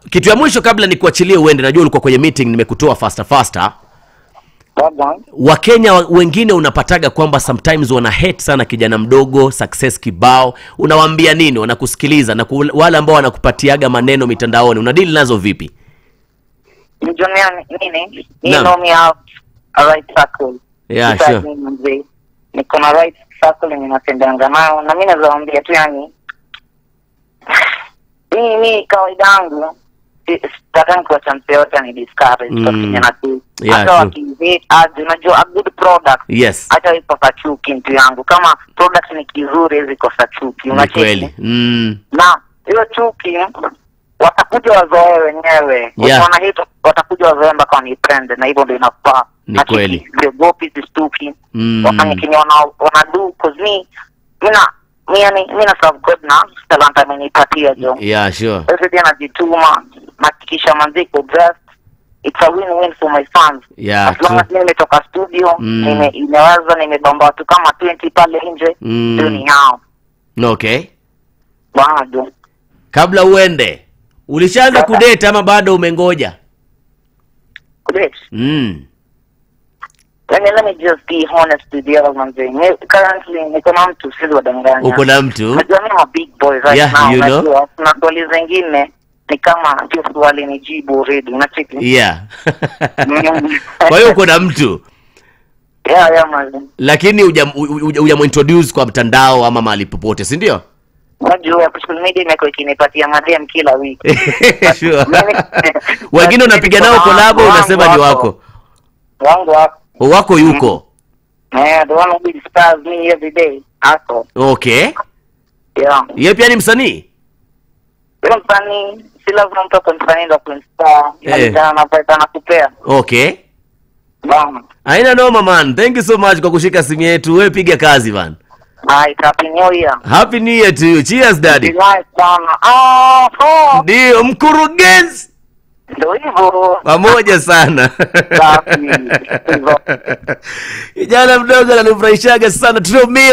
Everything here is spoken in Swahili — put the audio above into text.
kitu ya mwisho kabla nikuachilie uende najua ulikuwa kwenye meeting nimekutoa faster faster Baba, wakenya wa- wengine unapataga kwamba sometimes wana hate sana kijana mdogo success kibao unawaambia nini wanakusikiliza na ku- wale ambao wanakupatiaga maneno mitandaoni unadili nazo vipi mjionea nini? You Naam. know me have a right circle. Yeah, Besides sure. me mzee. Niko na right circle yenye natembeanga nayo na mimi naweza waambia tu yani mimi mimi kawaida yangu si- sitaka kuacha mtu yote ni discourage Mm. kwa kijana tu. Yeah, Hata true. wakihate aje unajua a good product yes hata ikosa chuki mtu yangu kama product ni kizuri hizi kosa chuki ni unacheki? kweli mm. na hiyo chuki watakuja wazoee wenyewe Yeah. wana hit watakuja wazoee mpaka wanipende na hivyo ndio inafaa Ni Na kweli. chuki, siogopi sistuki Mm. wafanye kenye wana wanadu cause mi mina mi yani mi na serve God na talanta amenipatia jo yeah sure every day najituma nahakikisha manziko best it's a win-win for my fans Yeah, as long true. as mimi nimetoka studio Mm. nime imeweza nimebamba watu kama 20 pale nje Mm. ndio ni hao okay bado kabla uende ulishaanza Kabla. kudate ama bado umengoja Great. mm. Let me, let me just be honest with you manze. Mi- Currently niko na mtu siwezi wadanganya. uko na mtu Najua mimi ma big boy right Yeah, now. you know. Najua kuna swali zingine ni kama hiyo swali ni jibu already. Unacheki? yeah Mm. kwa hiyo uko na mtu Yeah, yeah manze. lakini hujamintroduce kwa mtandao ama mahali popote si ndio Unajua social media imekuwa ikinipatia madem kila wiki. sure. Mimi- wengine unapiga nao Wangu- kolabo unasema ni wako Wangu wako. wako yuko Yeah, the one who inspires me every day. Ako. okay Yeah. ye pia ni msanii Yule msanii si lazima mtu akwe msanii ndo kuinspire. Eh. Inalingana na pesa anakupea. okay Bana. aina noma man thank you so much kwa kushika simu yetu we piga kazi man Hai, happy new year. happy new year to you cheers Be daddy nice sana. Ah, oh, ndio mkurugenzi ndio hivyo. pamoja sana Safi. Hivyo. kijana mdogo ananifurahishaga sana Trio Mio